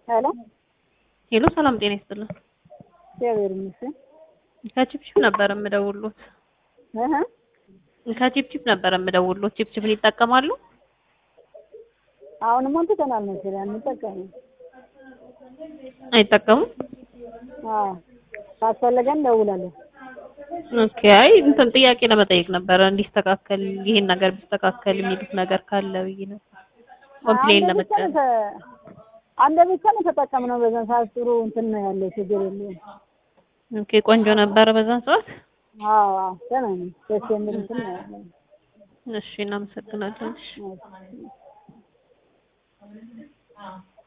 ሄሎ ሄሎ ሰላም ጤና ይስጥልን። እግዚአብሔር ይመስገን። ከቺፕቺፕ ነበር የምደውሉት። እህ ከቺፕቺፕ ነበር የምደውሉት። ቺፕቺፕን ይጠቀማሉ? አሁንም ትተናል መሰለኝ አንጠቀምም። አይጠቀሙም? አዎ ካስፈለገን እንደውላለን። ኦኬ። አይ እንትን ጥያቄ ለመጠየቅ ነበረ እንዲስተካከል ይሄን ነገር ቢስተካከል የሚሉት ነገር ካለ ብዬ ነው። ኮምፕሌን አንድ ብቻ ለመጠየቅ ነው ተ- አንድ ብቻ ነው የተጠቀምነው። በዛን ሰዓት ጥሩ እንትን ነው ያለው፣ ችግር የለውም። ኦኬ። ቆንጆ ነበረ በዛን ሰዓት። አዎ አዎ ደህና ነው፣ ደስ የሚል እንትን ነው ያለው። እሺ፣ እናመሰግናለን። እሺ። አዎ።